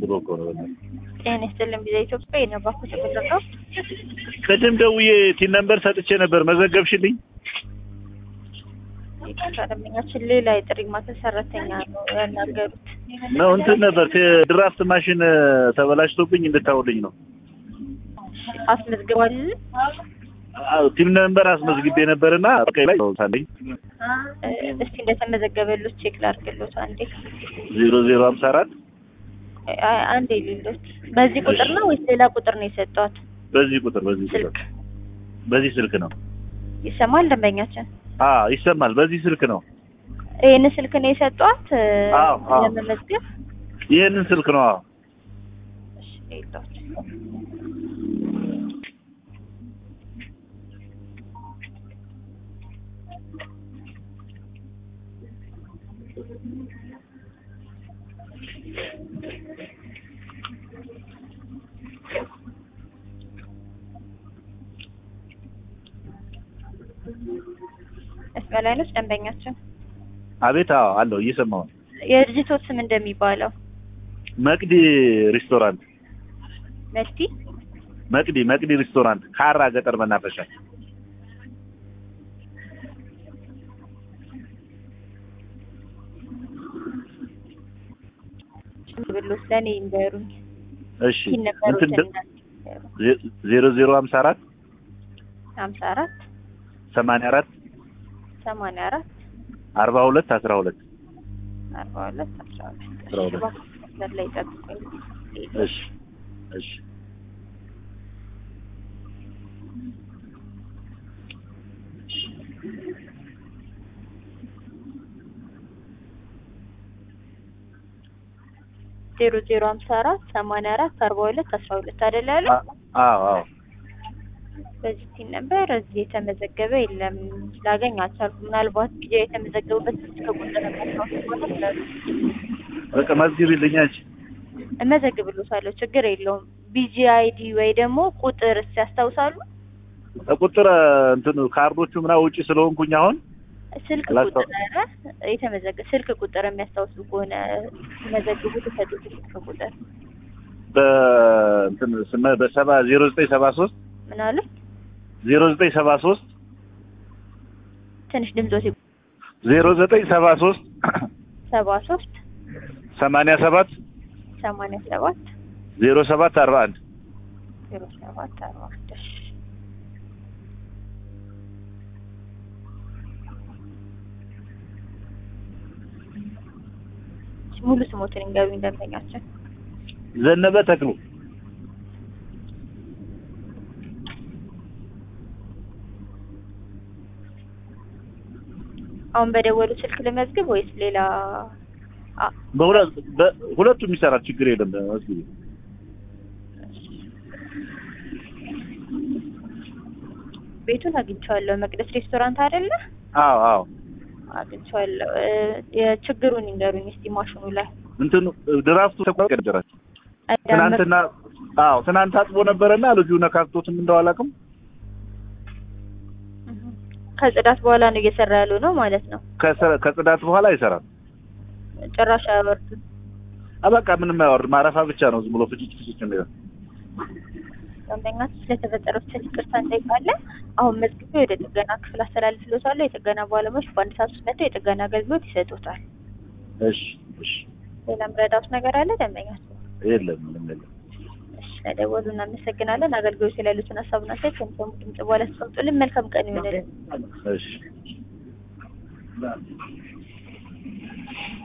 ፈልጎ እኮ ነው። ጤና ይስጥልን ቪዛ ኢትዮጵያ የነባኩ ተፈለቀው ቅድም ደውዬ ቲን ነምበር ሰጥቼ ነበር መዘገብሽልኝ? ደንበኛችን ሌላ የጥሪ ማዕከል ሰራተኛ ነው ያናገሩት። ነው እንትን ነበር ድራፍት ማሽን ተበላሽቶብኝ እንድታውልኝ ነው። አስመዝግቧል። አዎ ቲም ነምበር አስመዝግቤ ነበርና ቀይ ላይ ሳለኝ እስቲ እንደተመዘገበሉት ቼክ ላድርግሎት አንዴ። ዜሮ ዜሮ ሀምሳ አራት አይ፣ አንዴ ሌሎት በዚህ ቁጥር ነው ወይስ ሌላ ቁጥር ነው የሰጧት? በዚህ ቁጥር በዚህ ቁጥር ስልክ በዚህ ስልክ ነው። ይሰማል ደንበኛችን? አዎ ይሰማል። በዚህ ስልክ ነው። ይህን ስልክ ነው የሰጧት አዎ፣ አዎ። ለመመዝገብ? ይህንን ስልክ ነው። አዎ እሺ፣ ሌሎት በላይ ነው ደንበኛችን። አቤት። አዎ አለው እየሰማሁ ነው። የድርጅቶት ስም እንደሚባለው መቅዲ ሬስቶራንት መቲ መቅዲ መቅዲ ሬስቶራንት ካራ ገጠር መናፈሻ ብሎስ ለእኔ ይንገሩኝ። እሺ ይህን ነበሩት እንትን ዜሮ ዜሮ ሀምሳ አራት ሀምሳ አራት ሰማንያ አራት ሰማንያ አራት አርባ ሁለት አስራ ሁለት አርባ ሁለት አስራ ሁለት አስራ ሁለት መስመር ላይ ጠብቁኝ። እሺ እሺ ዜሮ ዜሮ ሀምሳ አራት ሰማንያ አራት አርባ ሁለት አስራ ሁለት አይደል ያለው? አዎ አዎ በዚህ ሲል ነበር እዚህ የተመዘገበ የለም ላገኝ አልቻልኩም። ምናልባት ጊዜ የተመዘገቡበት ስልክ ቁጥር ማስታወስ በቃ መዝግቢልኝ አንቺ እመዘግብልዎታለሁ፣ ችግር የለውም። ቢጂ አይዲ ወይ ደግሞ ቁጥር ያስታውሳሉ? ቁጥር እንትን ካርዶቹ ምናምን ውጪ ስለሆንኩኝ አሁን ስልክ ላስታው- ቁጥር ኧረ የተመዘገ ስልክ ቁጥር የሚያስታውሱ ከሆነ ሲመዘግቡ ትሰጡት ስልክ ቁጥር በእንትን ስመ- በሰባ ዜሮ ዘጠኝ ሰባ ሶስት ምን አሉ? ዜሮ ዘጠኝ ሰባ ሶስት ትንሽ ድምፆ ዜሮ ዘጠኝ ሰባ ሶስት ሰባ ሶስት ሰማንያ ሰባት ሰማንያ ሰባት ዜሮ ሰባት አርባ አንድ ዜሮ ሰባት አርባ አንድ እሺ። ሙሉ ስሞትን እንገቢ ደንበኛችን ዘነበ ተክሉ አሁን በደወሉ ስልክ ልመዝግብ ወይስ ሌላ? አ- በሁለት በሁለቱም ይሰራል ችግር የለም መዝግቢ ቤቱን አግኝቼዋለሁ። መቅደስ ሬስቶራንት አይደለ? አዎ አዎ አግኝቼዋለሁ። እ፣ የችግሩን ይንገሩኝ እስቲ ማሽኑ ላይ እንትኑ ድራፍቱ ተቆረጠራችሁ ትናንትና አዎ ትናንት አጥቦ ነበረና ልጁ ነካክቶትም እንደው አላውቅም ከጽዳት በኋላ ነው እየሰራ ያለው ነው ማለት ነው። ከሰ- ከጽዳት በኋላ አይሰራም ጭራሽ አያወርድም። አበቃ ምንም አይወርድ ማረፋ ብቻ ነው ዝም ብሎ ፍጭጭ ፍጭጭ የሚለው ደንበኛችን ስለተፈጠረው ስህተት ይቅርታ እንጠይቃለን። አሁን መዝግቤ ወደ ጥገና ክፍል አስተላልፍልዎታለሁ። የጥገና ባለሙያዎች በአንድ ሰዓት ውስጥ መጥተው የጥገና አገልግሎት ይሰጡታል። እሺ እሺ ሌላ ምረዳውት ነገር አለ ደንበኛችን? የለም ምንም የለም እሺ ስለደወሉ እናመሰግናለን። አገልግሎት ላይ ያሉትን ሀሳብና አስተያየት ከሚሰሙ ድምጽ በኋላ አስቀምጡልን። መልካም ቀን ይሁንልን። እሺ